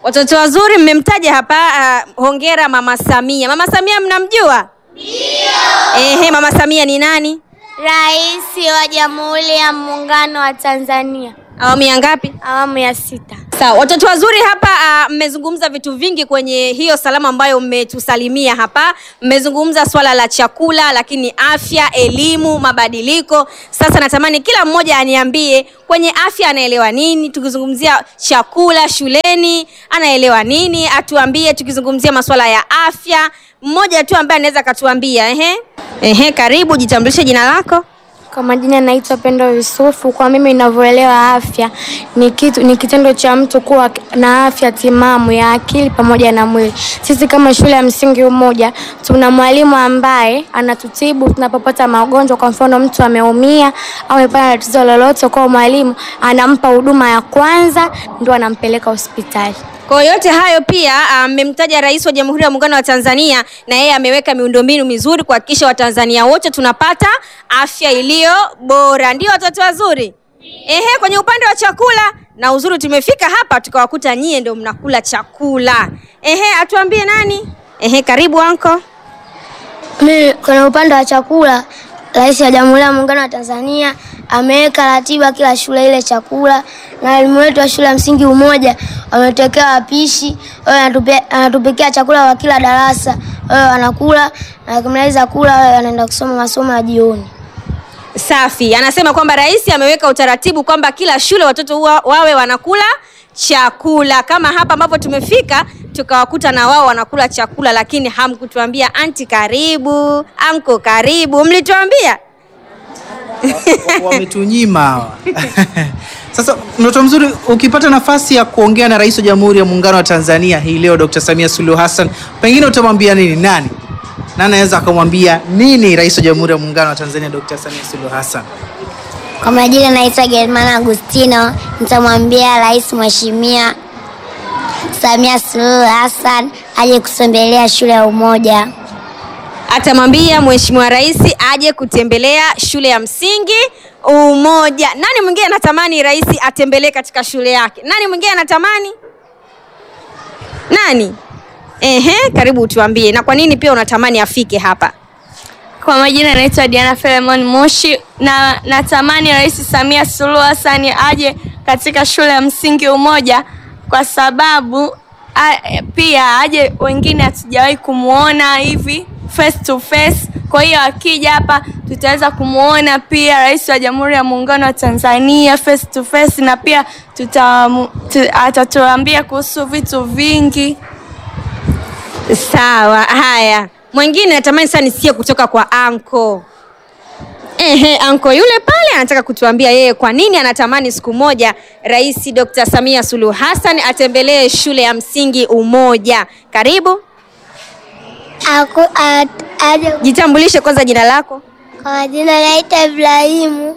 Watoto wazuri mmemtaja hapa. Uh, hongera Mama Samia. Mama Samia mnamjua? Ndio. Ehe, Mama Samia ni nani? Rais wa Jamhuri ya Muungano wa Tanzania, Awamu ya ngapi? awamu ya sita. Sawa, watoto wazuri hapa ah, mmezungumza vitu vingi kwenye hiyo salamu ambayo mmetusalimia hapa. Mmezungumza swala la chakula, lakini afya, elimu, mabadiliko. Sasa natamani kila mmoja aniambie kwenye afya anaelewa nini, tukizungumzia chakula shuleni anaelewa nini, atuambie tukizungumzia masuala ya afya. Mmoja tu ambaye anaweza akatuambia. Ehe, ehe, karibu, jitambulishe jina lako. Kwa majina naitwa Pendo Yusufu. Kwa mimi ninavyoelewa afya ni kitu, ni kitendo cha mtu kuwa na afya timamu ya akili pamoja na mwili. Sisi kama shule ya msingi Umoja tuna mwalimu ambaye anatutibu tunapopata magonjwa. Kwa mfano mtu ameumia au amepata tatizo lolote, kwa mwalimu anampa huduma ya kwanza, ndio anampeleka hospitali. Kwa yote hayo pia mmemtaja Rais wa Jamhuri ya Muungano wa Tanzania, na yeye ameweka miundombinu mizuri kuhakikisha Watanzania wote tunapata afya iliyo bora. Ndio watoto wazuri. Ehe, kwenye upande wa chakula na uzuri, tumefika hapa tukawakuta nyie ndio mnakula chakula. Ehe, atuambie nani? Ehe, karibu anko. Mimi kwenye upande wa chakula, Rais wa Jamhuri ya Muungano wa Tanzania ameweka ratiba kila shule ile chakula, na walimu wetu wa shule ya msingi Umoja wametokea wapishi, wao wanatupe- anatupikia chakula kwa kila darasa, wao wanakula na wakimaliza kula wao wanaenda kusoma masomo ya jioni. Safi. Anasema kwamba rais ameweka utaratibu kwamba kila shule watoto wa, wawe wanakula chakula kama hapa ambapo tumefika tukawakuta na wao wanakula chakula, lakini hamkutuambia anti karibu, anko karibu, mlituambia wametunyima hawa. Sasa mtoto mzuri, ukipata nafasi ya kuongea na rais wa Jamhuri ya Muungano wa Tanzania hii leo Dr. Samia Suluhu Hassan, pengine utamwambia nini? Nani na anaweza akamwambia nini rais wa Jamhuri ya Muungano wa Tanzania Dr. Samia Suluhu Hassan? Kwa majina naitwa Germana Agustino, nitamwambia Rais Mheshimiwa Samia Suluhu Hassan aje kutembelea shule ya Umoja. atamwambia mheshimiwa rais aje kutembelea shule ya msingi Umoja. Nani mwingine anatamani rais atembelee katika shule yake? Nani mwingine anatamani? Nani? Ehe, karibu tuambie, na kwa nini pia unatamani afike hapa? Kwa majina naitwa Diana Filemon Moshi na natamani Rais Samia Suluhu Hassan aje katika shule ya msingi Umoja kwa sababu a, pia aje wengine hatujawahi kumuona hivi face to face. Kwa hiyo akija hapa tutaweza kumuona pia Rais wa Jamhuri ya Muungano wa Tanzania face to face, na pia tuta, tu, atatuambia kuhusu vitu vingi. Sawa, haya. Mwingine natamani sana nisikie kutoka kwa anko. Ehe, anko yule pale anataka kutuambia yeye kwa nini anatamani siku moja Rais Dr. Samia Suluhu Hassan atembelee shule ya msingi Umoja. Karibu, Aku, at, aje, jitambulishe kwanza jina lako. kwa majina naitwa Ibrahimu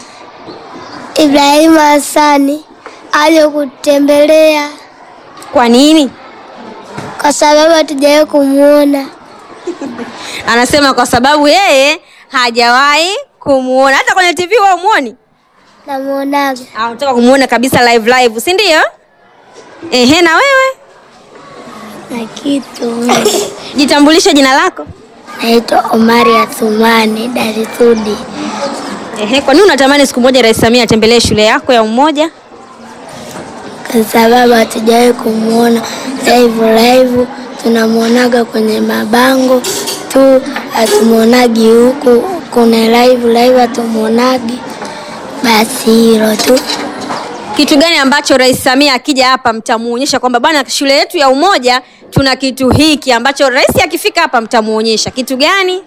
Ibrahimu Hassani aje kutembelea Kwa nini? kwa sababu hatujawahi kumuona. Anasema kwa sababu yeye hajawahi kumuona hata kwenye TV wewe umuoni? Namuonaga Ah, unataka kumuona kabisa live live, si ndio? Ehe, na wewe na kitu jitambulishe jina lako. naitwa Omari Athumani Darisudi Ehe, kwa nini unatamani siku moja Rais Samia atembelee shule yako ya Umoja? kwa sababu hatujawahi kumuona live live, tunamwonaga kwenye mabango tu, hatumuonagi huku kuna live live, hatumuonagi. Basi hilo tu. Kitu gani ambacho Rais Samia akija hapa mtamuonyesha kwamba bwana, shule yetu ya Umoja tuna kitu hiki ambacho rais akifika hapa mtamuonyesha kitu gani?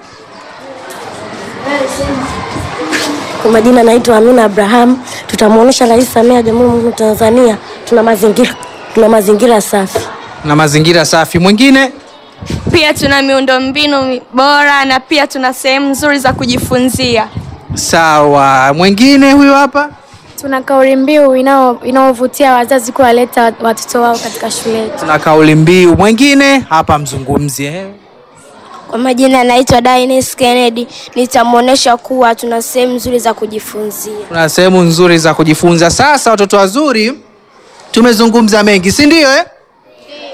Kwa majina naitwa Amina Abraham. Tutamwonyesha Rais Samia wa Jamhuri ya Muungano wa Tanzania tuna mazingira tuna mazingira safi. Na mazingira safi. Mwingine Pia tuna miundombinu mi- bora na pia tuna sehemu nzuri za kujifunzia. sawa. Mwingine huyo hapa. Tuna kauli mbiu inao- inayovutia wazazi kuwaleta watoto wao katika shule yetu. Tuna kauli mbiu. Mwingine hapa mzungumzi eh. Kwa majina naitwa Dines Kennedy. Nitamwonyesha kuwa tuna sehemu nzuri za kujifunzia. Kuna sehemu nzuri za kujifunza. Sasa watoto wazuri, tumezungumza mengi, si ndio eh?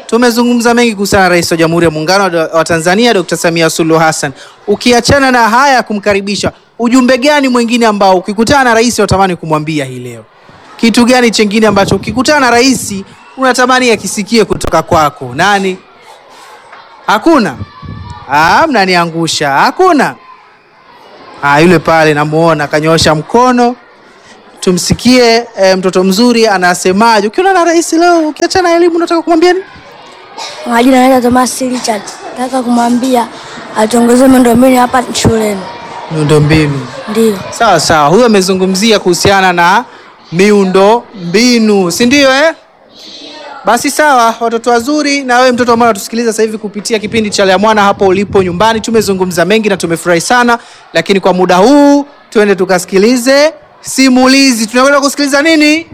tumezungumza mengi kuhusiana na rais wa Jamhuri ya Muungano wa- wa Tanzania Dr. Samia Suluhu Hassan. Ukiachana na haya ya kumkaribisha, ujumbe gani mwingine ambao ukikutana na rais unatamani kumwambia hii leo? Kitu gani chengine ambacho ukikutana na rais unatamani akisikie kutoka kwako? Nani? Hakuna? Ah, mnaniangusha. Hakuna? Ah, yule pale namuona kanyoosha mkono. Tumsikie eh, mtoto mzuri anasemaje. Ukiona na rais leo, ukiachana na elimu, unataka kumwambia nini? Kwa majina naitwa Thomas Richard. Nataka kumwambia atuongeze miundombinu hapa shuleni. Miundombinu. Ndio. Sawa sawa, huyo amezungumzia kuhusiana na miundo mbinu, si ndio eh? Basi sawa, watoto wazuri, na wewe mtoto ambaye unatusikiliza sasa hivi kupitia kipindi cha Lea Mwana hapo ulipo nyumbani, tumezungumza mengi na tumefurahi sana, lakini kwa muda huu tuende tukasikilize simulizi. Tunakwenda kusikiliza nini?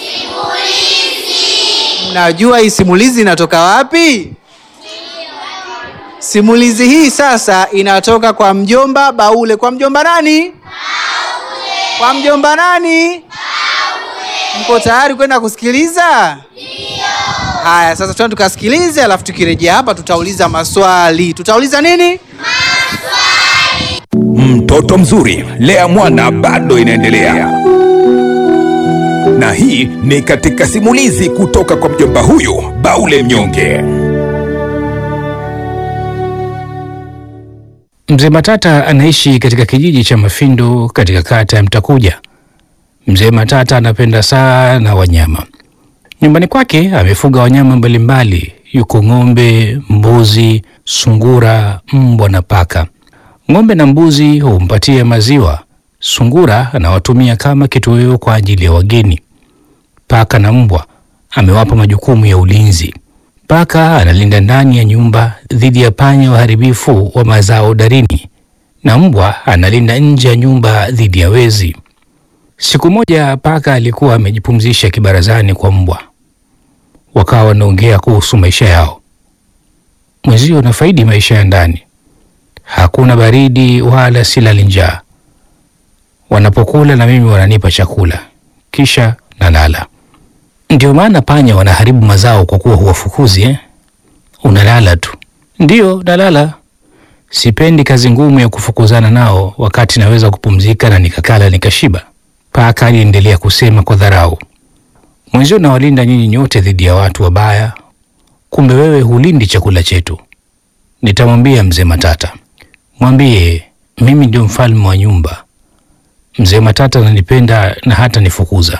Simulizi. Mnajua hii simulizi inatoka wapi? Simulizi hii sasa inatoka kwa mjomba Baule. Kwa mjomba nani? Baule. Kwa mjomba nani? Baule. Mko tayari kwenda kusikiliza? Ndio. Haya, sasa tuende tukasikilize, alafu tukirejea hapa tutauliza maswali. Tutauliza nini? Mtoto mzuri, lea mwana bado inaendelea, na hii ni katika simulizi kutoka kwa mjomba huyu Baule Mnyonge. Mzee Matata anaishi katika kijiji cha Mafindo katika kata ya Mtakuja. Mzee Matata anapenda sana wanyama. Nyumbani kwake amefuga wanyama mbalimbali, yuko ng'ombe, mbuzi, sungura, mbwa na paka. Ng'ombe na mbuzi humpatia maziwa. Sungura anawatumia kama kitoweo kwa ajili ya wageni. Paka na mbwa amewapa majukumu ya ulinzi. Paka analinda ndani ya nyumba dhidi ya panya waharibifu wa mazao darini, na mbwa analinda nje ya nyumba dhidi ya wezi. Siku moja paka alikuwa amejipumzisha kibarazani kwa mbwa, wakawa wanaongea kuhusu maisha yao. Mwenzio nafaidi maisha ya ndani, hakuna baridi wala silali njaa. Wanapokula na mimi wananipa chakula, kisha nalala. Ndio maana panya wanaharibu mazao kwa kuwa huwafukuzi eh? Unalala tu. Ndiyo, nalala. Sipendi kazi ngumu ya kufukuzana nao wakati naweza kupumzika na nikakala nikashiba. Paka aliendelea kusema kwa dharau. Mwenzio nawalinda nyinyi nyote dhidi ya watu wabaya, kumbe wewe hulindi chakula chetu. Nitamwambia mzee Matata, mwambie mimi ndio mfalme wa nyumba. Mzee Matata ananipenda na hata nifukuza.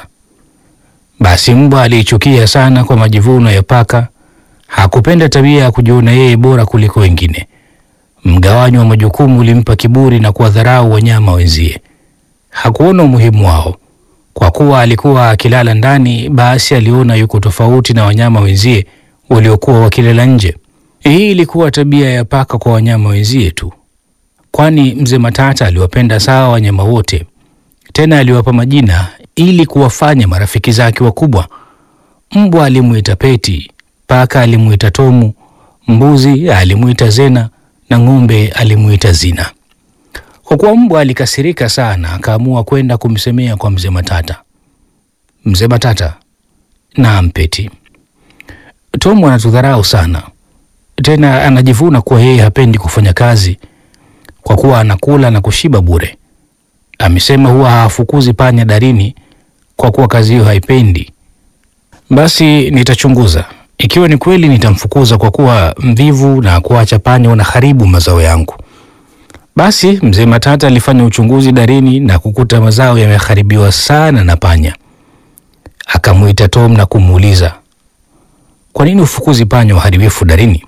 Basi mbwa aliichukia sana kwa majivuno ya paka. Hakupenda tabia ya kujiona yeye bora kuliko wengine. Mgawanyo wa majukumu ulimpa kiburi na kuwadharau wanyama wenzie. Hakuona umuhimu wao. Kwa kuwa alikuwa akilala ndani, basi aliona yuko tofauti na wanyama wenzie waliokuwa wakilala nje. Hii ilikuwa tabia ya paka kwa wanyama wenzie tu, kwani mzee Matata aliwapenda sawa wanyama wote, tena aliwapa majina ili kuwafanya marafiki zake wakubwa. Mbwa alimuita Peti, paka alimuita Tomu, mbuzi alimuita Zena na ng'ombe alimuita Zina. Kwa kuwa mbwa alikasirika sana, akaamua kwenda kumsemea kwa mzee Matata. Mzee Matata, naam Peti, Tomu anatudharau sana, tena anajivuna kuwa yeye hapendi kufanya kazi kwa kuwa anakula na kushiba bure. Amesema huwa hawafukuzi panya darini kwa kuwa kazi hiyo haipendi. Basi nitachunguza, ikiwa ni kweli nitamfukuza kwa kuwa mvivu na kuacha panya wanaharibu mazao yangu. Basi mzee Matata alifanya uchunguzi darini na kukuta mazao yameharibiwa sana na panya. Akamwita Tom na kumuuliza, kwa nini ufukuzi panya waharibifu darini?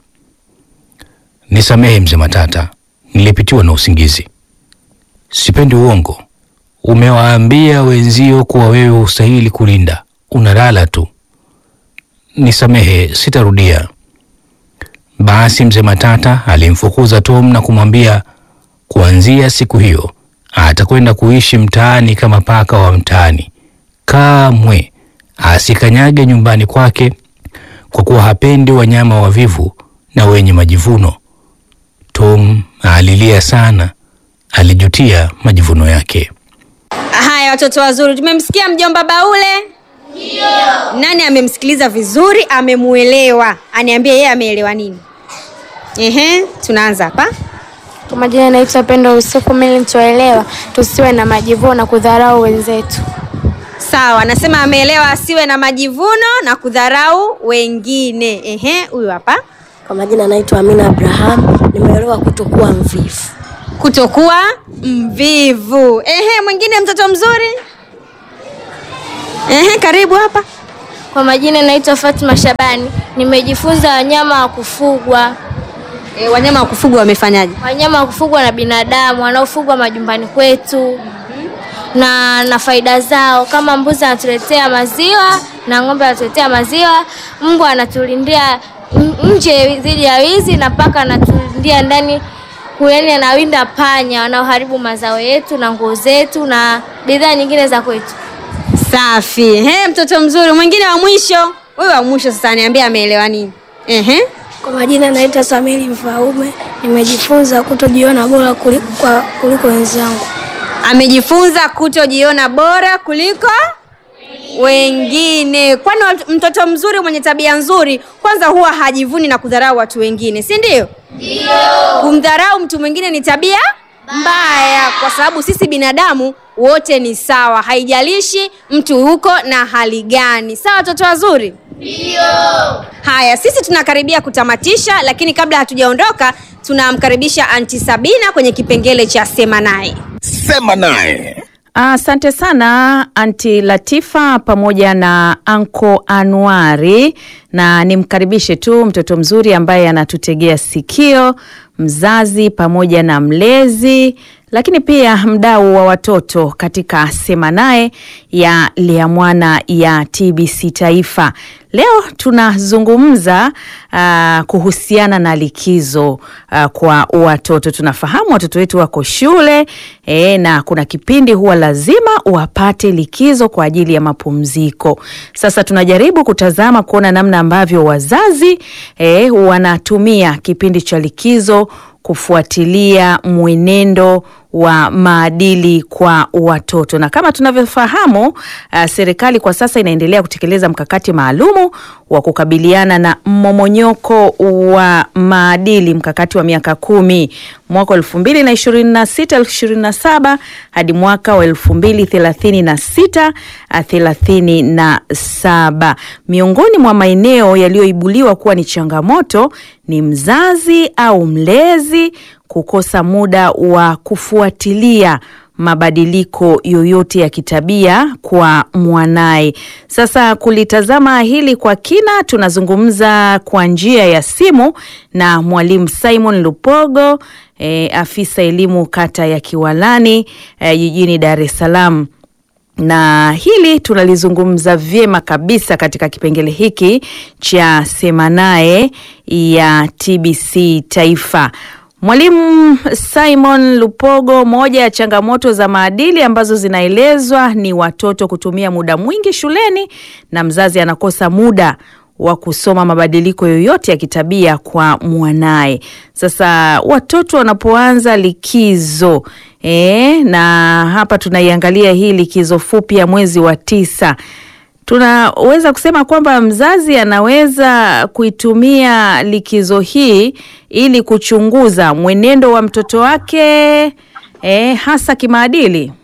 Nisamehe mzee Matata, nilipitiwa na usingizi. Sipendi uongo. Umewaambia wenzio kuwa wewe hustahili kulinda, unalala tu. Nisamehe, sitarudia. Basi mzee Matata alimfukuza Tom na kumwambia kuanzia siku hiyo atakwenda kuishi mtaani kama paka wa mtaani. Kamwe asikanyage nyumbani kwake, kwa kuwa hapendi wanyama wavivu na wenye majivuno. Tom alilia sana, alijutia majivuno yake. Haya watoto wazuri, tumemsikia mjomba Baule. Nani amemsikiliza vizuri, amemuelewa? Aniambie yeye ameelewa nini. Ehe, tunaanza hapa. Kwa majina naitwa Pendo Yusufu. Mimi nilichoelewa tusiwe na majivuno na kudharau wenzetu. Sawa, nasema ameelewa asiwe na majivuno na kudharau wengine. Ehe, huyu hapa. Kwa majina naitwa Amina Abraham, nimeelewa kutokuwa mvivu. Kutokuwa mvivu. Ehe, mwingine mtoto mzuri. Ehe, karibu hapa. Kwa majina naitwa Fatma Shabani. Nimejifunza wanyama wa kufugwa. E, wanyama wa kufugwa wamefanyaje? Wanyama wa kufugwa na binadamu wanaofugwa majumbani kwetu na na faida zao, kama mbuzi anatuletea maziwa na ng'ombe anatuletea maziwa, mbwa anatulindia n- nje dhidi ya wizi na paka anatulindia ndani, yaani anawinda panya wanaoharibu mazao yetu na nguo zetu na bidhaa nyingine za kwetu. Safi. Ehe, mtoto mzuri. Mwingine wa mwisho. Huyu wa mwisho sasa niambie ameelewa nini? Ehe. Kwa majina naitwa Samiri Mfaume, nimejifunza kutojiona bora kuliko, kwa, kuliko wenzangu. Amejifunza kutojiona bora kuliko wengine. Kwani watu- mtoto mzuri mwenye tabia nzuri kwanza huwa hajivuni na kudharau watu wengine, si ndio? Ndio. Kumdharau mtu mwingine ni tabia mbaya, kwa sababu sisi binadamu wote ni sawa, haijalishi mtu huko na hali gani. Sawa, watoto wazuri? Haya, sisi tunakaribia kutamatisha, lakini kabla hatujaondoka, tunamkaribisha Anti Sabina kwenye kipengele cha sema naye. Sema naye. Asante sana Anti Latifa pamoja na Anko Anuari, na nimkaribishe tu mtoto mzuri ambaye anatutegea sikio, mzazi pamoja na mlezi, lakini pia mdau wa watoto katika Sema Naye ya Lea Mwana ya TBC Taifa. Leo tunazungumza uh, kuhusiana na likizo uh, kwa watoto. Tunafahamu watoto wetu wako shule e, na kuna kipindi huwa lazima wapate likizo kwa ajili ya mapumziko. Sasa tunajaribu kutazama kuona namna ambavyo wazazi e, wanatumia kipindi cha likizo kufuatilia mwenendo wa maadili kwa watoto na kama tunavyofahamu uh, serikali kwa sasa inaendelea kutekeleza mkakati maalumu wa kukabiliana na mmomonyoko wa maadili mkakati wa miaka kumi mwaka wa elfu mbili na ishirini na sita ishirini na saba hadi mwaka wa elfu mbili thelathini na sita thelathini na saba miongoni mwa maeneo yaliyoibuliwa kuwa ni changamoto ni mzazi au mlezi kukosa muda wa kufuatilia mabadiliko yoyote ya kitabia kwa mwanaye. Sasa kulitazama hili kwa kina, tunazungumza kwa njia ya simu na mwalimu Simon Lupogo, e, afisa elimu kata ya Kiwalani e, jijini Dar es Salaam na hili tunalizungumza vyema kabisa katika kipengele hiki cha Sema Naye ya TBC Taifa. Mwalimu Simon Lupogo, moja ya changamoto za maadili ambazo zinaelezwa ni watoto kutumia muda mwingi shuleni na mzazi anakosa muda wa kusoma mabadiliko yoyote ya kitabia kwa mwanaye. Sasa watoto wanapoanza likizo e, na hapa tunaiangalia hii likizo fupi ya mwezi wa tisa tunaweza kusema kwamba mzazi anaweza kuitumia likizo hii ili kuchunguza mwenendo wa mtoto wake eh, hasa kimaadili.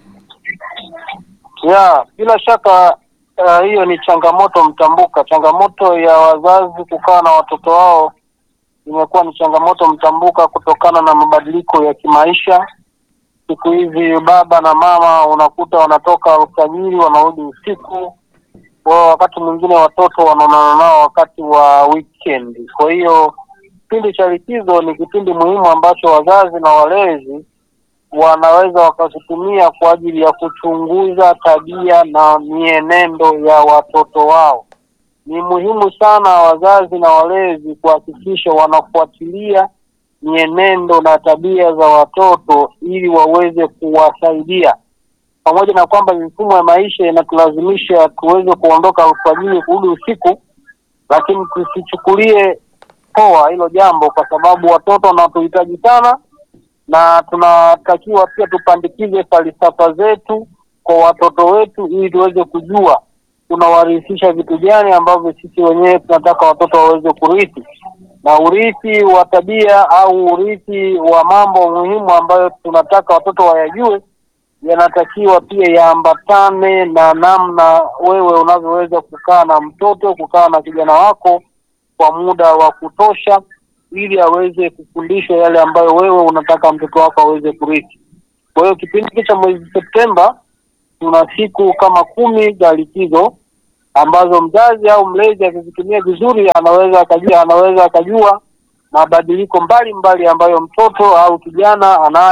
Ya, bila shaka uh, hiyo ni changamoto mtambuka. Changamoto ya wazazi kukaa na watoto wao imekuwa ni changamoto mtambuka kutokana na mabadiliko ya kimaisha. Siku hizi baba na mama unakuta wanatoka alfajiri wanarudi usiku, kwa wakati mwingine watoto wanaonana nao wakati wa weekend. Kwa hiyo kipindi cha likizo ni kipindi muhimu ambacho wazazi na walezi wanaweza wakakitumia kwa ajili ya kuchunguza tabia na mienendo ya watoto wao. Ni muhimu sana wazazi na walezi kuhakikisha wanafuatilia mienendo na tabia za watoto ili waweze kuwasaidia, pamoja na kwamba mifumo ya maisha inatulazimisha tuweze kuondoka alfajiri kurudi usiku, lakini tusichukulie poa hilo jambo, kwa sababu watoto wanatuhitaji sana na tunatakiwa pia tupandikize falsafa zetu kwa watoto wetu ili tuweze kujua tunawarithisha vitu gani ambavyo sisi wenyewe tunataka watoto waweze kurithi, na urithi wa tabia au urithi wa mambo muhimu ambayo tunataka watoto wayajue yanatakiwa pia yaambatane na namna wewe unavyoweza kukaa na mtoto, kukaa na kijana wako kwa muda wa kutosha, ili aweze kufundishwa yale ambayo wewe unataka mtoto wako aweze kurithi. Kwa hiyo kipindi hiki cha mwezi Septemba tuna siku kama kumi za likizo ambazo mzazi au mlezi akizitumia vizuri anaweza akajua anaweza akajua mabadiliko mbalimbali ambayo mtoto au kijana anayo